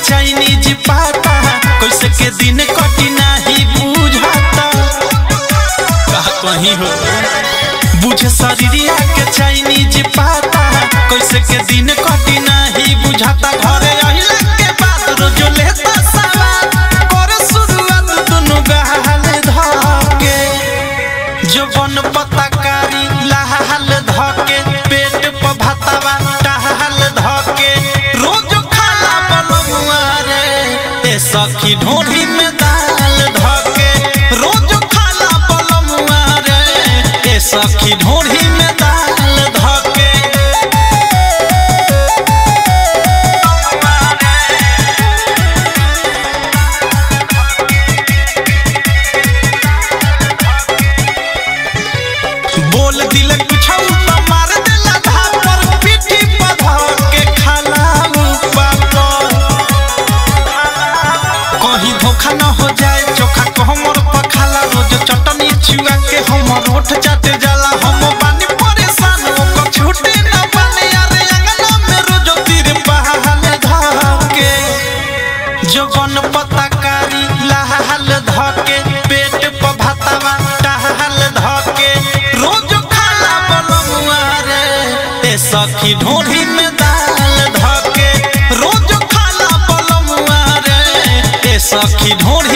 Chinese पाता कैसे के दिन कटी नाही बुझाता कहा कहीं हो बुझे शरीरिया के चाइनीज पाता कैसे के दिन कटी नाही बुझाता घरे अहिला के बात रोज लेता सवाल करे शुरुआत दुनु गहाल धके जवन पताकारी लाल धके पेट पर भातवा टहाल धके रोज खाला बलमुआ रे ए सखी ढोढ़ी में दाल धके रोज खाला बलमुआ रे ए सखी ढोढ़ी में दाल धके बोल दिल कुछ मार देला धापर पीठी पर धर के खाला पापर कहीं धोखा न हो जाए चोखा को हमर पखाला रोज चटनी चुआ के हमर होठ चाटे जाला हम बानी परेशान ओकर छूटे न पाने अरे अंगना में रोज तीर पहाल धके जवन पताकारी लाल धके पेट पर भातवा टहाल धके रोज खाला बलमुआ रे ए सखी ढोढ़ी में दाल धके रोज खाला बलमुआ रे ए सखी ढोढ़ी